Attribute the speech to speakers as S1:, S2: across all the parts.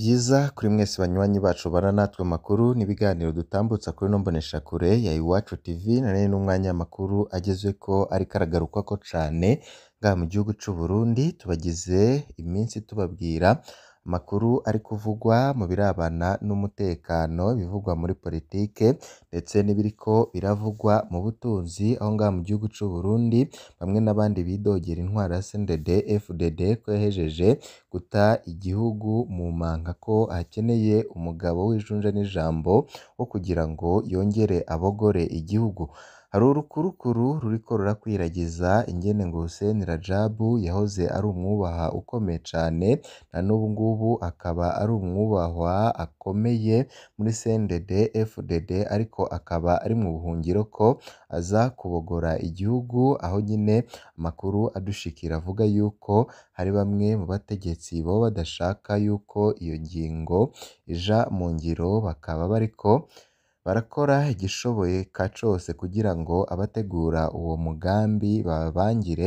S1: vyiza kuri mwese banywanyi bacu bana natwe amakuru n'ibiganiro dutambutsa kuri ino mboneshakure ya Iwacu TV nari n'umwanya w'amakuru agezweko ariko aragarukwako cane ngaha mu gihugu c'u Burundi tubagize iminsi tubabwira amakuru ari kuvugwa mu birabana n'umutekano ibivugwa muri politike ndetse n'ibiriko biravugwa mu butunzi aho ngaha mu gihugu c'u Burundi bamwe n'abandi bidogera intwaro ya CNDD FDD ko yahejeje guta igihugu mu manka ko hakeneye umugabo w'ijunja n'ijambo wo kugira ngo yongere abogore igihugu hari urukurukuru ruriko rurakwiragiza ingene ngo Hussein Rajab yahoze ari umwubaha ukomeye cane na n'ubu ngubu akaba ari umwubahwa akomeye muri CNDD FDD ariko akaba ari mu buhungiro ko aza kubogora igihugu aho nyene amakuru adushikira avuga yuko hari bamwe mu bategetsi boba badashaka yuko iyo ngingo ija mu ngiro bakaba bariko barakora igishoboka cose kugira ngo abategura uwo mugambi babangire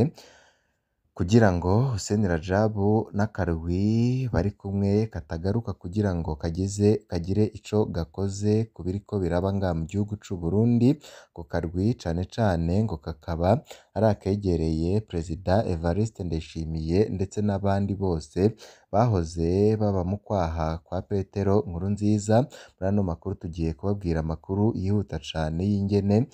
S1: kugira ngo Hussein Rajab n'akarwi bari kumwe katagaruka kugira ngo kagize kagire ico gakoze ku biriko biraba ngaha mu gihugu c'u Burundi ako karwi cane cane ngo kakaba ari akegereye Perezida Evariste Ndayishimiye ndetse n'abandi bose bahoze baba mu kwaha kwa Petero Nkurunziza muri ano makuru tugiye kubabwira amakuru yihuta cane y'ingene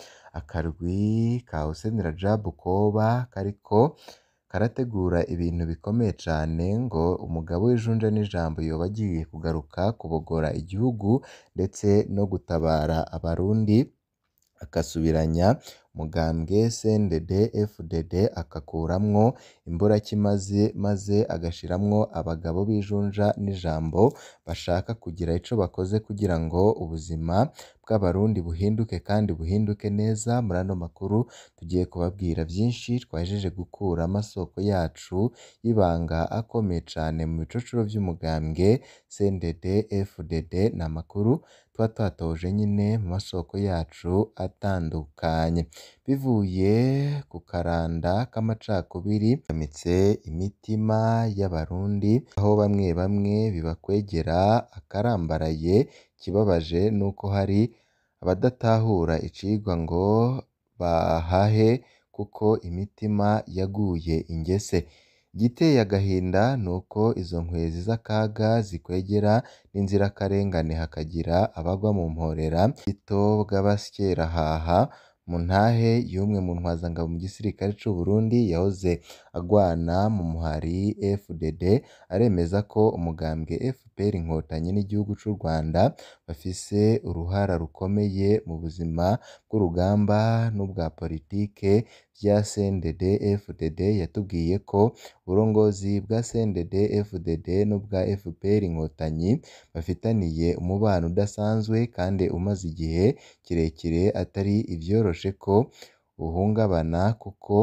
S1: akarwi ka Hussein Rajab koba kariko karategura ibintu bikomeye cane ngo umugabo w'ijunja n'ijambo yoba agiye kugaruka kubogora igihugu ndetse no gutabara abarundi agasubiranya umugambwe CNDD FDD agakuramwo imburakimazi maze agashiramwo abagabo b'ijunja n'ijambo bashaka kugira ico bakoze kugira ngo ubuzima bw'abarundi buhinduke kandi buhinduke neza muri ano makuru tugiye kubabwira vyinshi twahejeje gukura amasoko yacu y'ibanga akomeye cane mu bicocoro vy'umugambwe CNDD FDD ni amakuru tuba twatoje nyene mu masoko yacu atandukanye bivuye ku karanda k'amacakubiri gamitse imitima y'abarundi aho bamwe bamwe bibakwegera akarambaraye ikibabaje nuko hari abadatahura icigwa ngo bahahe kuko imitima yaguye ingese igiteye agahinda nuko izo nkwezi z'akaga zikwegera n'inzirakarengane hakagira abagwa mu mporera bito bw'abasyerahaha mu ntahe y'umwe mu ntwazangabo mu gisirikare c'u Burundi yahoze agwana mu muhari FDD aremeza ko umugambwe FPR Inkotanyi n'igihugu c'u Rwanda bafise uruhara rukomeye mu buzima bw'urugamba n'ubwa politike vya CNDD FDD yatubwiye ko uburongozi bwa CNDD FDD n'ubwa FPR Inkotanyi bafitaniye umubano udasanzwe kandi umaze igihe kirekire atari ivyoroshe ko uhungabana kuko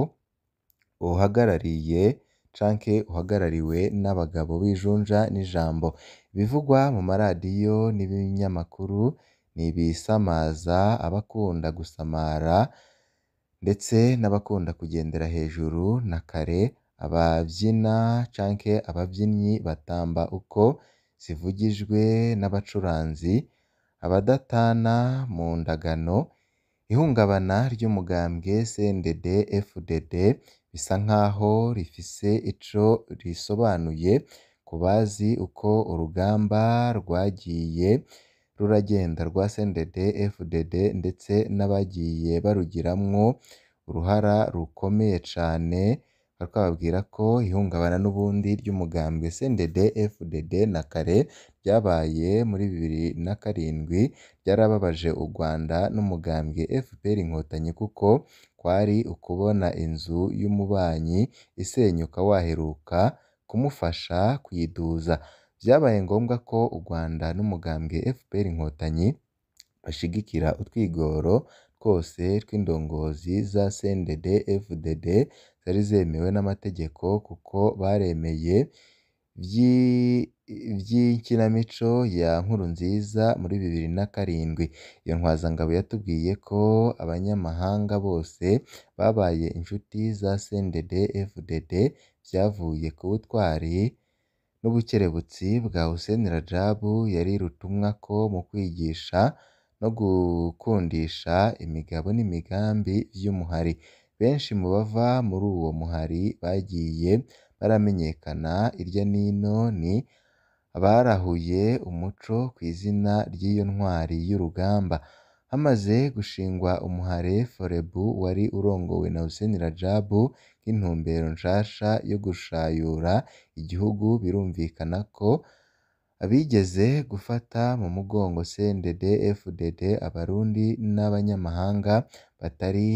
S1: uwuhagarariye canke uhagarariwe n'abagabo b'ijunja n'ijambo ibivugwa mu maradiyo n'ibinyamakuru n'ibisamaza abakunda gusamara ndetse n'abakunda kugendera hejuru na kare abavyina canke abavyinnyi batamba uko zivugijwe n'abacuranzi abadatana mu ndagano ihungabana ry'umugambwe CNDD FDD bisa nkaho rifise ico risobanuye ku bazi uko urugamba rwagiye ruragenda rwa CNDD FDD ndetse n'abagiye barugiramwo uruhara rukomeye cane bakababwira ko ihungabana n'ubundi ry'umugambwe CNDD FDD na kare ryabaye muri bibiri na karindwi ryarababaje u Rwanda n'umugambwe FPR Inkotanyi kuko kwari ukubona inzu y'umubanyi isenyuka waheruka kumufasha kuyiduza vyabaye ngombwa ko u Rwanda n'umugambwe FPR Inkotanyi bashigikira utwigoro twose tw'indongozi za CNDD FDD zari zemewe n'amategeko kuko baremeye vy'ikinamico ya Nkurunziza muri bibiri na karindwi iyo ntwazangabo yatubwiye ko abanyamahanga bose babaye inshuti za CNDD FDD vyavuye ku butwari n'ubukerebutsi bwa Hussein Rajab yari rutumwako mu kwigisha no gukundisha imigabo n'imigambi vy'umuhari benshi mu bava muri uwo muhari bagiye baramenyekana irya nino ni abarahuye umuco kw'izina ry'iyo ntwari y'urugamba hamaze gushingwa umuhare Forebu wari urongowe na Hussein Rajab nk'intumbero nshasha yo gushayura igihugu birumvikana ko abigeze gufata mu mugongo CNDD FDD abarundi n'abanyamahanga batari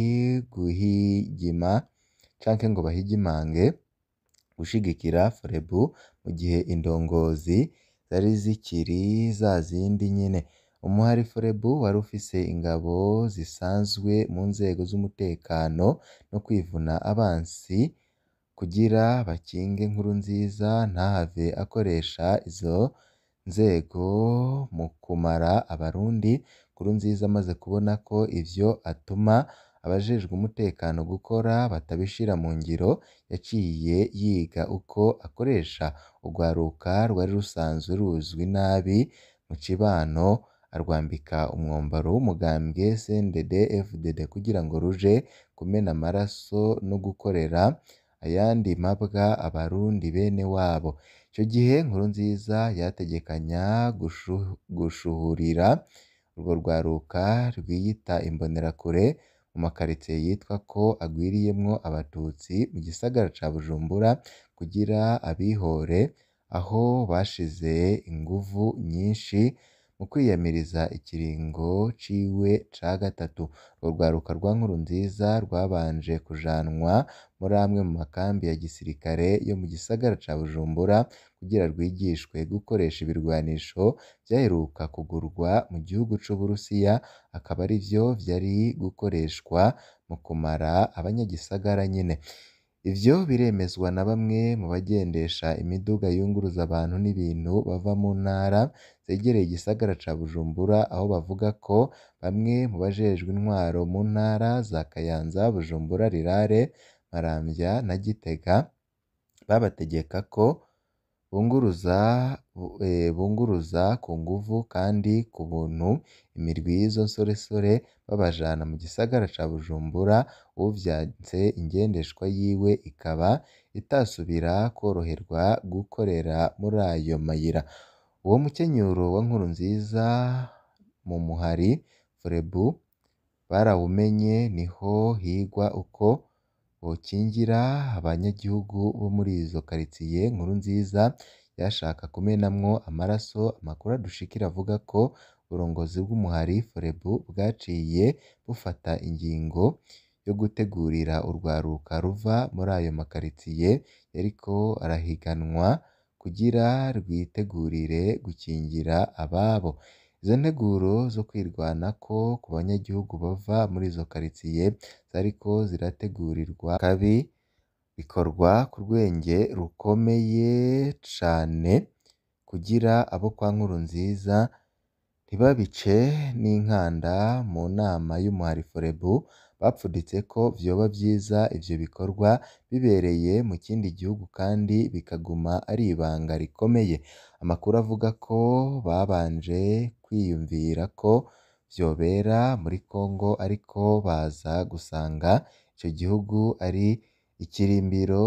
S1: guhigima canke ngo bahigimange gushigikira Forebu mu gihe indongozi zari zikiri zazindi nyene umuhari Forebu wari ufise ingabo zisanzwe mu nzego z'umutekano no kwivuna abansi kugira bakinge Nkurunziza ntahave akoresha izo nzego mu kumara abarundi Nkurunziza amaze kubona ko ivyo atuma abajejwe umutekano gukora batabishira mu ngiro yaciye yiga uko akoresha urwaruka rwari rusanzwe ruzwi nabi mu cibano arwambika umwambaro w'umugambwe CNDD FDD kugira ngo ruje kumena amaraso no gukorera ayandi mabwa abarundi bene wabo ico gihe Nkurunziza yategekanya gushuhurira urwo rwaruka rwiyita imbonerakure mu makaritsiye yitwa ko agwiriyemwo abatutsi mu gisagara ca Bujumbura kugira abihore aho bashize inguvu nyinshi mu kwiyamiriza ikiringo ciwe ca gatatu urwo rwaruka rwa Nkurunziza rwabanje kujanwa muri amwe mu makambi ya gisirikare yo mu gisagara ca Bujumbura kugira rwigishwe gukoresha ibirwanisho vyaheruka kugurwa mu gihugu c'Uburusiya akaba arivyo vyari gukoreshwa mu kumara abanyagisagara nyene ivyo biremezwa na bamwe mu bagendesha imiduga yunguruza abantu n'ibintu bava mu ntara zegereye igisagara ca Bujumbura aho bavuga ko bamwe mu bajejwe intwaro mu ntara za Kayanza Bujumbura Rirare Maramvya na Gitega babategeka ko bunguruza bunguruza ku nguvu kandi ku buntu imirwi y'izo nsoresore babajana mu gisagara ca Bujumbura uwuvyanse ingendeshwa yiwe ikaba itasubira kworoherwa gukorera muri ayo mayira uwo mukenyuro wa Nkurunziza mu muhari Forebu barawumenye niho higwa uko bokingira abanyagihugu bo muri izo karitsiye Nkurunziza yashaka kumenamwo amaraso amakuru adushikira avuga ko uburongozi bw'umuhari Forebu bwaciye bufata ingingo yo gutegurira urwaruka ruva muri ayo makaritsiye yariko arahiganwa kugira rwitegurire gukingira ababo izo nteguro zo kwirwanako ku banyagihugu bava muri izo karitsiye zariko zirategurirwa kabi bikorwa ku rwenge rukomeye cane kugira abo kwa Nkurunziza ntibabice n'inkanda mu nama y'umuhari Forebu bapfuditse ko vyoba vyiza ivyo bikorwa bibereye mu kindi gihugu kandi bikaguma ari ibanga rikomeye amakuru avuga ko babanje kwiyumvira ko vyobera muri Congo ariko baza gusanga ico gihugu ari ikirimbiro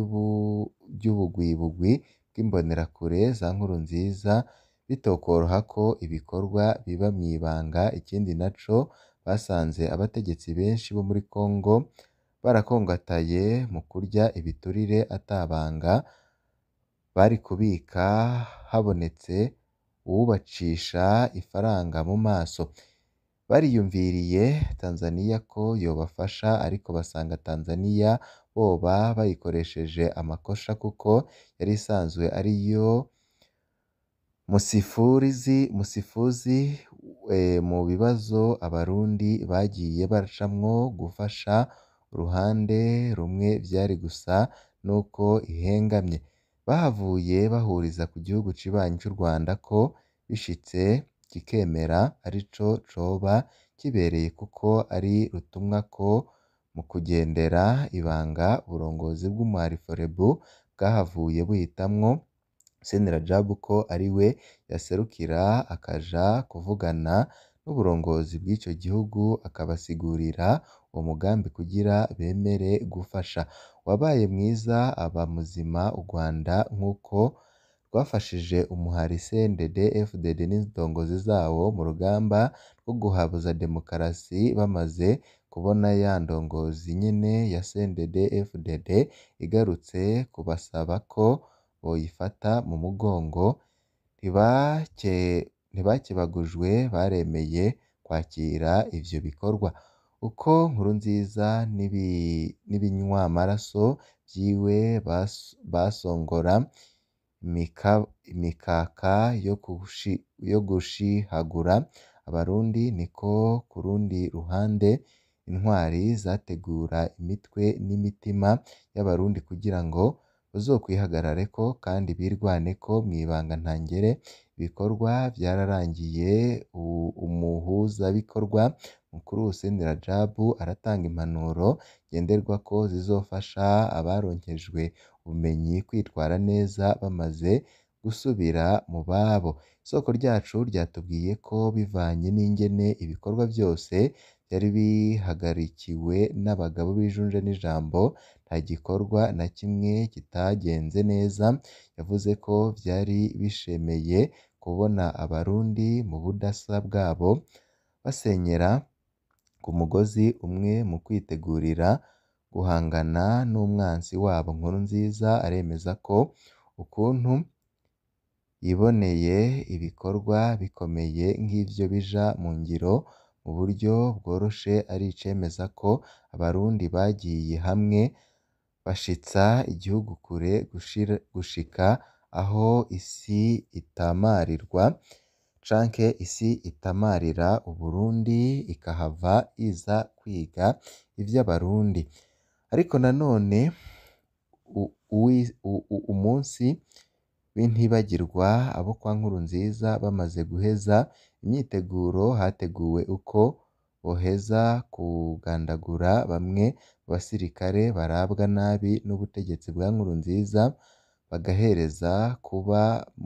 S1: ry'ubugwibugwi bw'imbonerakure za Nkurunziza bitokworoha ko ibikorwa biba mw'ibanga ikindi naco basanze abategetsi benshi bo muri Congo barakongataye mu kurya ibiturire ata banga bari kubika habonetse uwubacisha ifaranga mu maso bariyumviriye Tanzania ko yobafasha ariko basanga Tanzania boba bayikoresheje amakosha kuko yari isanzwe ariyo musifurizi musifuzi mu bibazo abarundi bagiye baracamwo gufasha uruhande rumwe vyari gusa nuko ihengamye bahavuye bahuriza ku gihugu cibanyi c'u Rwanda ko bishitse kikemera arico coba kibereye kuko ari rutumwako mu kugendera ibanga uburongozi bw'umuhari Forebu bwahavuye buhitamwo Hussein Rajab ko ariwe yaserukira akaja kuvugana n'uburongozi bw'ico gihugu akabasigurira uwo mugambi kugira bemere gufasha. Wabaye mwiza aba muzima u Rwanda nk'uko rwafashije umuhari CNDD FDD n'indongozi zawo mu rugamba rwo guhabuza demokarasi bamaze kubona ya ndongozi nyene ya CNDD FDD igarutse kubasaba ko boyifata mu mugongo, ntibakebagujwe baremeye kwakira ivyo bikorwa. Uko Nkurunziza n'ibinywamaraso vyiwe basongora imikaka yo gushihagura abarundi, niko ku rundi ruhande intwari zategura imitwe n'imitima y'abarundi kugira ngo bazokwihagarareko kandi birwaneko mw'ibanga ntangere. Ibikorwa vyararangiye, umuhuzabikorwa mukuru Hussein Rajab aratanga impanuro ngenderwako zizofasha abaronkejwe ubumenyi kwitwara neza bamaze gusubira mu babo. Isoko ryacu ryatubwiye ko bivanye n'ingene ibikorwa vyose vyari bihagarikiwe n'abagabo b'ijunja n'ijambo, nta gikorwa na kimwe kitagenze neza. Yavuze ko vyari bishemeye kubona abarundi mu budasa bwabo basenyera ku mugozi umwe mu kwitegurira guhangana n'umwansi wabo. Nkurunziza aremeza ko ukuntu yiboneye ibikorwa bikomeye nk'ivyo bija mu ngiro mu buryo bworoshe ari icemeza ko abarundi bagiye hamwe bashitsa igihugu kure gushika aho isi itamarirwa canke isi itamarira Uburundi ikahava iza kwiga ivy'abarundi. Ariko nanone umunsi w'intibagirwa abo kwa Nkurunziza bamaze guheza imyiteguro, hateguwe uko boheza kugandagura bamwe mu basirikare barabwa nabi n'ubutegetsi bwa Nkurunziza, bagahereza kuba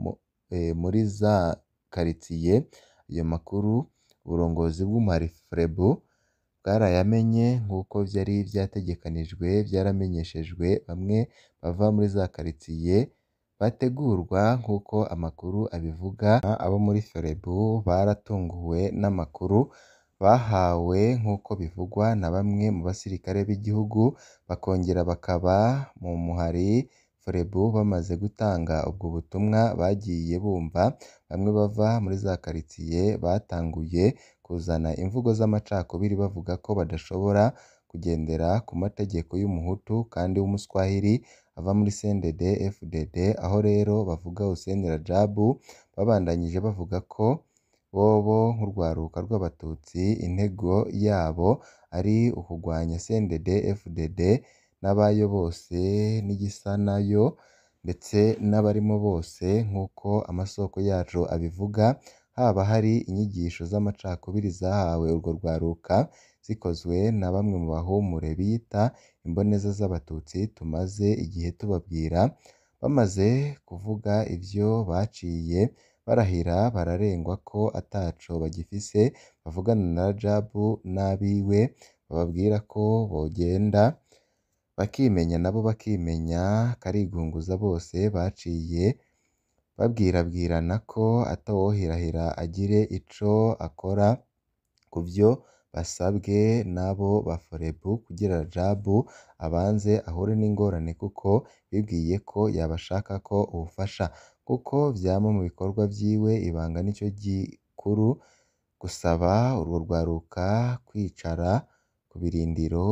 S1: muri za karitsiye. Ayo makuru uburongozi bw'umuhari FREBU bwarayamenye nk'uko vyari vyategekanijwe, vyaramenyeshejwe bamwe bava muri za karitsiye bategurwa nk'uko amakuru abivuga. Abo muri FREBU baratunguwe n'amakuru bahawe nk'uko bivugwa na bamwe mu basirikare b'igihugu, bakongera bakaba mu muhari FREBU. Bamaze gutanga ubwo butumwa bagiye bumva bamwe bava muri za karitsiye batanguye kuzana imvugo z'amacakubiri bavuga ko badashobora kugendera ku mategeko y'umuhutu kandi w'umuswahili ava muri CNDD FDD. Aho rero bavuga Hussein Rajab, babandanyije bavuga ko bobo nk'urwaruka rw'abatutsi intego yabo ari ukugwanya CNDD FDD n'abayo bose n'igisa nayo ndetse n'abarimo bose nk'uko amasoko yacu abivuga. Haba hari inyigisho z'amacakubiri zahawe urwo rwaruka zikozwe na bamwe mu bahumure biyita imboneza z'abatutsi tumaze igihe tubabwira. Bamaze kuvuga ivyo baciye barahira bararengwa ko ataco bagifise bavugana na Rajab n'abiwe, bababwira ko bogenda bakimenya nabo bakimenya. Karigunguza bose baciye babwirabwirana ko atawohirahira agire ico akora kuvyo basabwe n'abo ba FREBU kugira Rajab abanze ahure n'ingorane kuko bibwiye ko yabashakako ubufasha. Kuko vyama mu bikorwa vyiwe ibanga nico gikuru, gusaba urwo rwaruka kwicara ku birindiro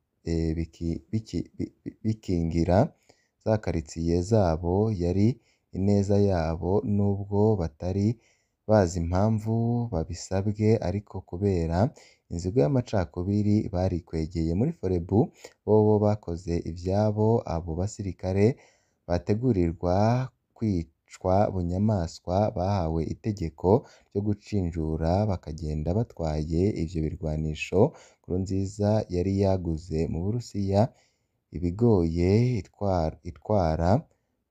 S1: bikingira za karitsiye zabo. Yari ineza yabo nubwo batari bazi impamvu babisabwe, ariko kubera inzigo y'amacakubiri barikwegeye. Muri FREBU bobo bakoze ivyabo, abo basirikare bategurirwa kwicwa bunyamaswa bahawe itegeko ryo gucinjura bakagenda batwaye ivyo birwanisho Nkurunziza yari yaguze mu Burusiya. Ibigoye itwara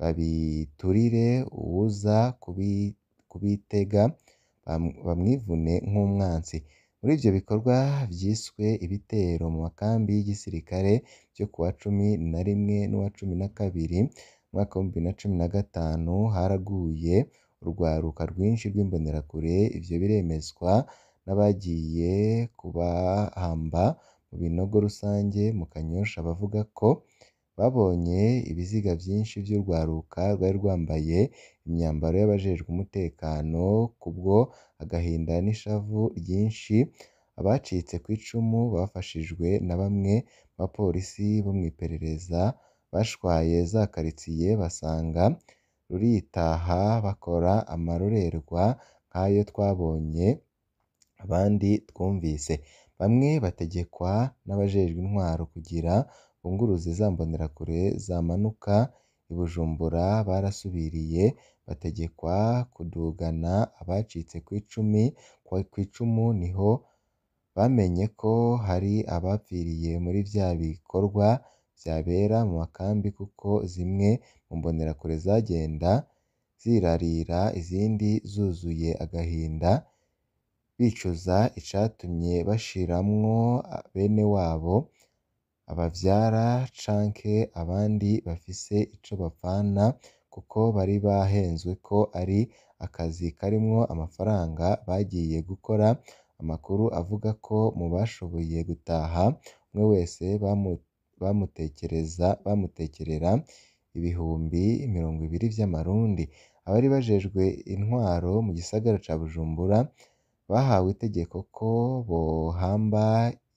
S1: babiturire uwuza kubitega bamwivune nk'umwansi muri ivyo bikorwa vyiswe ibitero mu makambi y'igisirikare vyo kuwa cumi na rimwe n'uwa cumi na kabiri umwaka w'ibihumbi bibiri na cumi na gatanu haraguye urwaruka rwinshi rw'imbonerakure ivyo biremezwa n'abagiye kubahamba mu binogo rusange mu Kanyosha bavuga ko babonye ibiziga vyinshi vy'urwaruka rwari rwambaye imyambaro y'abajejwe umutekano kubwo agahinda n'ishavu ryinshi abacitse kw'icumu bafashijwe na bamwe mu bapolisi bo mw'iperereza bashwaye za karitsiye basanga ruritaha bakora amarorerwa nk'ayo twabonye abandi twumvise bamwe bategekwa n'abajejwe intwaro kugira bunguruze za mbonerakure zamanuka i Bujumbura barasubiriye bategekwa kudugana abacitse kw'icumi kw'icumu niho bamenye ko hari abapfiriye muri vya bikorwa vyabera mu makambi kuko zimwe mu mbonerakure zagenda zirarira izindi zuzuye agahinda bicuza icatumye bashiramwo bene wabo abavyara canke abandi bafise ico bapfana kuko bari bahenzwe ko ari akazi karimwo amafaranga bagiye gukora amakuru avuga ko mu bashoboye gutaha umwe wese bamutekereza bamutekerera ibihumbi mirongo ibiri vy'amarundi abari bajejwe intwaro mu gisagara ca Bujumbura bahawe itegeko ko bohamba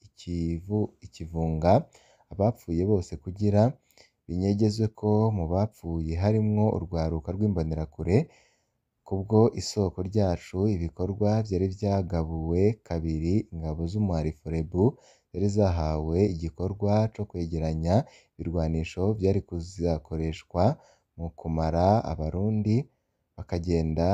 S1: ikivunga abapfuye bose kugira binyegezwe ko mu bapfuye harimwo urwaruka rw'imbonerakure kubwo isoko ryacu ibikorwa vyari vyagabuwe kabiri ingabo z'umuhari Forebu zari zahawe igikorwa co kwegeranya ibirwanisho vyari kuzakoreshwa mu kumara abarundi bakagenda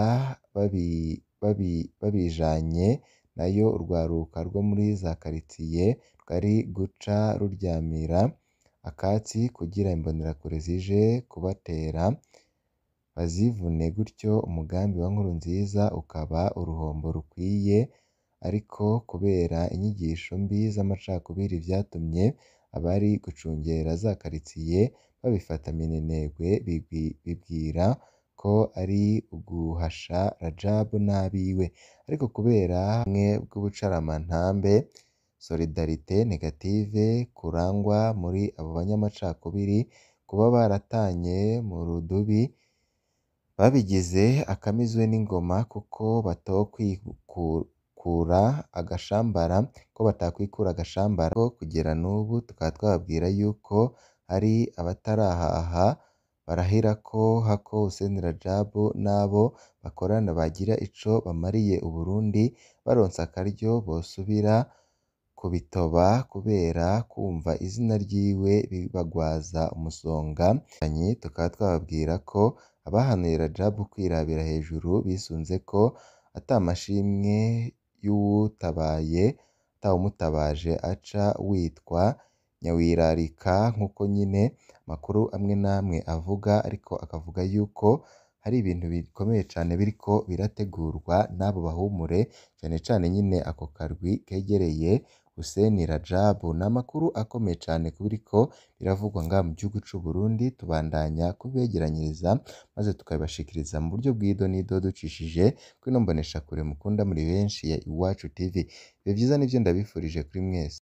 S1: babijanye nayo urwaruka rwo muri za karitsiye rwari guca ruryamira akatsi kugira imbonerakure zije kubatera bazivune gutyo umugambi wa Nkurunziza ukaba uruhombo rukwiye ariko kubera inyigisho mbi z'amacakubiri vyatumye abari gucungera za karitsiye babifata minenegwe bibwira ko ari uguhasha Rajabu n'abiwe ariko kubera bumwe bw'ubucaramantambe solidarite negative kurangwa muri abo banyamacakubiri kuba baratanye mu rudubi babigize akamizwe n'ingoma kuko batokwikura agashambara ko batakwikura agashambara ko kugera n'ubu tukaba twababwira yuko hari abatarahaha barahira ko hako Hussein Rajabu n'abo bakorana bagira ico bamariye Uburundi baronse akaryo bosubira kubitoba kubera kumva izina ryiwe bibagwaza umusonga tukaba twababwira ko abahanuye Rajabu kwirabira hejuru bisunze ko ata mashimwe y'uwutabaye atawumutabaje aca witwa nyawirarika nk'uko nyine amakuru amwe n'amwe avuga ariko akavuga yuko hari ibintu bikomeye cane biriko birategurwa n'abo bahumure cane cane nyine ako karwi kegereye Hussein Rajabu ni amakuru akomeye cane kubiriko biravugwa ngaha mu gihugu c'Uburundi tubandanya kubibegeranyiriza maze tukabibashikiriza mu buryo bw'idonido ducishije kuri ino mboneshakure mukunda muri benshi ya Iwacu TV ibihe vyiza nivyo ndabifurije kuri mwese